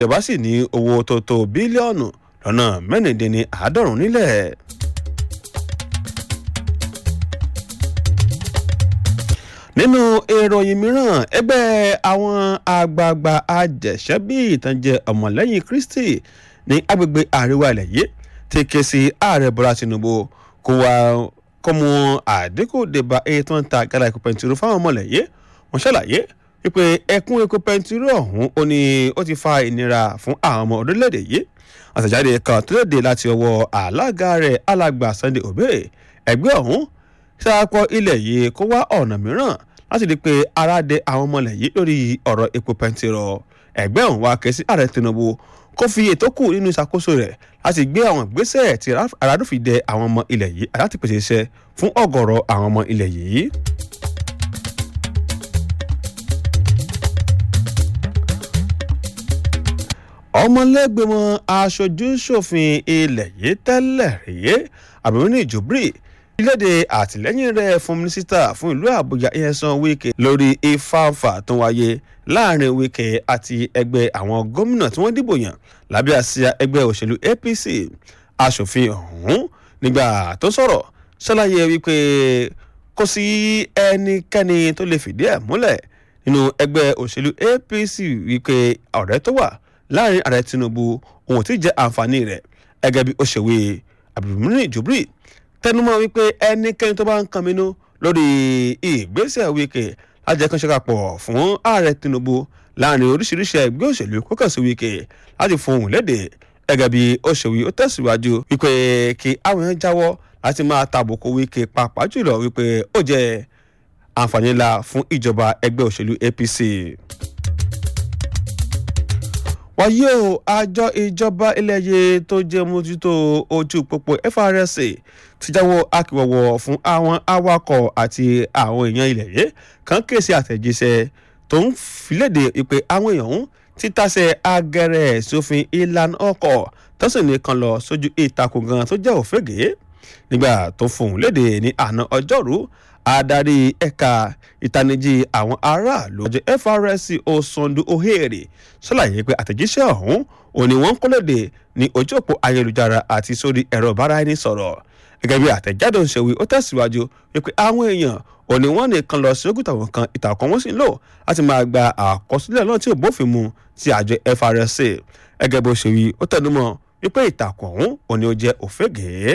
ìjọba sì ní owó tó tó bílíọ̀nù lọ́nà mẹ́rìndínní àádọ́rùn-ún nílẹ̀. nínú ìròyìn mìíràn ẹgbẹ́ àwọn àgbààgbà àjẹsẹ́bí ìtànjẹ ọmọlẹ́yìn kristi ní agbègbè àríwá ilẹ̀ yìí ti ké sí ààrẹ bọ́lá tinubu kó wá kó mú àdínkù débà èyí tó ń ta gàdá epo pẹntiró fáwọn ọmọlẹ́yìn wọ́n ṣàlàyé wípé ẹkún epo pẹntiró ọ̀hún ó ní ó ti fa ìnira fún àwọn ọmọ orílẹ̀-èdè yìí àtẹ̀jáde kan tó léde láti ọwọ́ alága rẹ̀ alàgbà sunday obey ẹgbẹ́ ọ̀hún ṣàkọ ilẹ̀ yìí kó wá ọ̀nà mìíràn láti rí i pé ara dé àwọn ọmọlẹ̀ yìí lórí ọ̀rọ̀ epo pẹntirọ ẹgbẹ́ ọ̀hún wá ké sí ààrẹ tinubu kó fi ètò kù nínú ìṣàkóso rẹ̀ láti gbé àwọn ìgbésẹ̀ tí àràdùfì dẹ àwọn ọmọ ilẹ̀ yìí láti pèsè iṣẹ́ fún ọ̀gọ̀rọ̀ àwọn ọmọ ilẹ̀ yìí. ọmọlẹ́gbẹ̀mọ aṣojú ṣòfin ilẹ̀ yìí tẹ́lẹ̀ rèé àbẹ̀wò jùbírì ìlédè àtìlẹ́yìn rẹ̀ fún mínísítà fún ìlú àbújá ìyẹnsán wíkẹ́ lórí ìfáǹfà tó wáyé láàrin wíkẹ́ àti ẹgbẹ́ àwọn gómìnà tí wọ́n dìbò yàn lábẹ́ àsíá ẹgbẹ́ òṣèlú apc aṣòfin ọ̀hún nígbà tó sọ̀rọ̀ ṣàlàyé wípé kò sí ẹnikẹ́ni tó lè fìdí ẹ̀ múlẹ̀ nínú ẹgbẹ́ òṣèlú apc wípé ọ̀rẹ́ tó wà láàrin ààrẹ tinubu òun ti jẹ́ àǹfààní rẹ̀ gẹ́gẹ́ bí ó ṣe wí àbùmírìn jubril tẹnumọ́ wípé ẹnikẹ́ni tó bá ń kan mínú lórí ìgbésẹ̀ wíkẹ́ lájẹkánṣe papọ̀ fún ààrẹ tinubu láàrin oríṣiríṣi ẹgbẹ́ òṣèlú kókànsí wíkẹ́ láti fún òun léde gẹ́gẹ́ bí ó ṣe wí ó tẹ̀síwájú wípé kí àwọn èèyàn jáwọ́ láti máa tàbùkù wíkẹ́ pàápàá jùlọ wípé ó jẹ́ àǹfààní ńlá fún ìjọba ẹgbẹ́ òṣèlú apc wàyí o àjọ ìjọba iléyè tó jẹ́ mójútó ojú pópó frsa ti jáwọ́ akíwọ̀wọ̀ fún àwọn awakọ̀ àti àwọn èèyàn ilẹ̀ yìí kan kéèsì àtẹ̀jíṣẹ́ tó ń filéde ìpè àwọn èèyàn ń títàsẹ̀ agẹrẹ sófin ìlànà ọkọ̀ tó sì ní kan lọ sójú ìtakùn gan tó jẹ́ òfégè nígbà tó fòun léde ní àná ọjọ́rú adarí ẹ̀ka ìtanijí àwọn aráàlú ọjọ́ FRSC Osondu Ohere ṣàlàyé pé àtẹ̀jíṣẹ́ ọ̀hún òní wọ́n ń kólóde ní ojú òpó ayélujára àti sórí ẹ̀rọ ìbáraẹnisọ̀rọ̀ gẹ́gẹ́ bí àtẹ̀jáde òṣèwé ó tẹ̀síwájú wípé àwọn èèyàn òní wọ́n nìkan lọ sí ògùtà wọn kan ìtàkùn wọn sì ń lò láti máa gba àkọsílẹ̀ náà tí ò bófin mu ti àjọ FRSC gẹ́gẹ́ bó ṣe wí ó tẹnumọ́ wípé ìtàkùn ọ̀hún òní ó jẹ́ òfégèé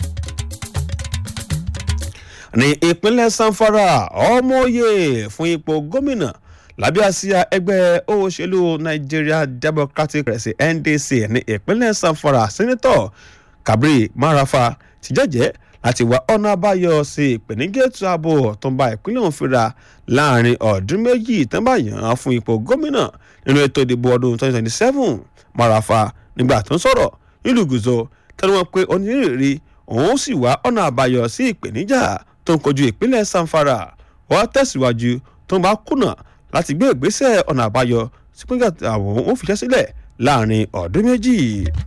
ní ìpínlẹ̀ sanfara ọmọye fún ipò gómìnà lábẹ́ àsíá ẹgbẹ́ òṣèlú nigeria democratic party ndc ní ìpínlẹ̀ sanfara sẹ́nitọ̀ kabir marafa ti jẹ́jẹ́ láti wá ọ̀nà àbáyọ sí ìpèníjà ètò ààbò tó ń bá ìpínlẹ̀ ọ̀hún fira láàrin ọdún méjì tó ń bá yàn án fún ipò gómìnà nínú ètò ìdìbò ọdún 2027 marafa nígbà tó ń sọ̀rọ̀ nílùú gùzọ tẹnu wọn pé onírìírí òun sì wá ọ̀nà àbáyọ sí ìpèníjà tó ń kojú ìpínlẹ̀ sanfara wọ́n tẹ̀síwájú tó ń bá kùnà láti gbé ìgbésẹ̀ ọ̀nà àbáyọ sí pínlẹ̀ àwọn òun fiṣẹ́ sílẹ̀ láàrin ọdún méjì.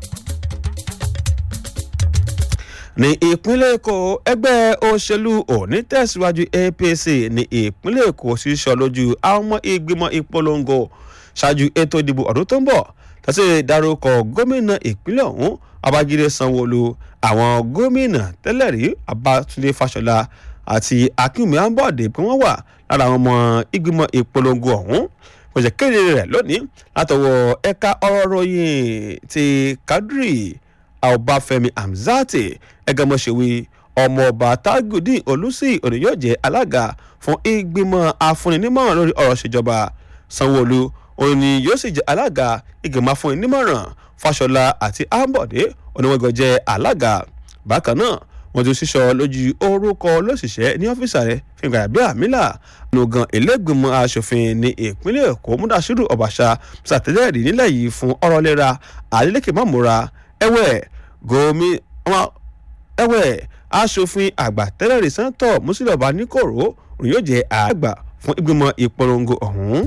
ní ìpínlẹ̀ èkó ẹgbẹ́ òṣèlú òní tẹ̀síwájú apc ní ìpínlẹ̀ èkó ṣíṣọ lójú àwọn ọmọ ìgbìmọ̀ ìpolongo ṣáájú ètò ìdìbò ọdún tó ń bọ̀ tàṣí dárúkọ gómìnà ìpínlẹ̀ ọ̀hún babájídé sanwóolu àwọn gómìnà tẹ́lẹ̀ rí abátúndé fáṣọlá àti akínwùmí ambode pé wọ́n wà lára àwọn ọmọ ìgbìmọ̀ ìpolongo ọ̀hún kò jẹ́ kéde rẹ̀ lónìí látọwọ́ ẹ̀ka ọ̀rọ̀ ròyìn ti kadri ọbáfẹ́mi hamzati ẹgẹmọṣẹwé ọmọọba tagudin olùsí òní yóò jẹ́ alága fún ìgbìmọ̀ afúninímọ̀ràn lórí ọ̀rọ̀ ìṣèjọba sanwóolu òun ni yóò sì jẹ́ alága ìgbìmọ̀ afúninímọ̀ràn fáṣọlá àti ambode oníwọ̀ngàn jẹ́ alága bákan náà wọ́n ti ṣíṣọ lójú orúkọ olóṣìṣẹ́ ní ọ́fíìsì rẹ̀ fìgbà bí àmìlà lógan ìlẹ́gbìmọ̀ asòfin ní ìpínlẹ̀ èkó múdàṣírù ọ̀bàṣà ṣàtẹ̀lẹ́rì nílẹ̀ yìí fún ọ̀rọ̀ lera adeleke mamora ẹ̀wẹ̀ gomi ẹ̀wẹ̀ asòfin àgbà tẹ́lẹ̀rì sẹ́ńtọ̀ mùsùlùmí níkòrò òun yóò jẹ́ àgbà fún ìgbìmọ̀ ìpolongo ọ̀hún.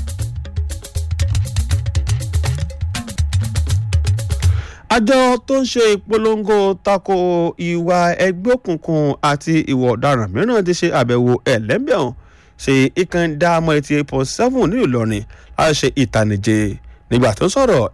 àjọ tó ń ṣe ìpolongo tako ìwà ẹgbẹ́ òkùnkùn àti ìwà ọ̀daràn mìíràn ti ṣe àbẹ̀wò ẹ̀lẹ́bẹ̀ọ́n ṣe ìkànnì dáàmọ́ eighty eight point seven ní ìlọrin láti ṣe ìtànìjẹ nígbà tó ń sọ̀rọ̀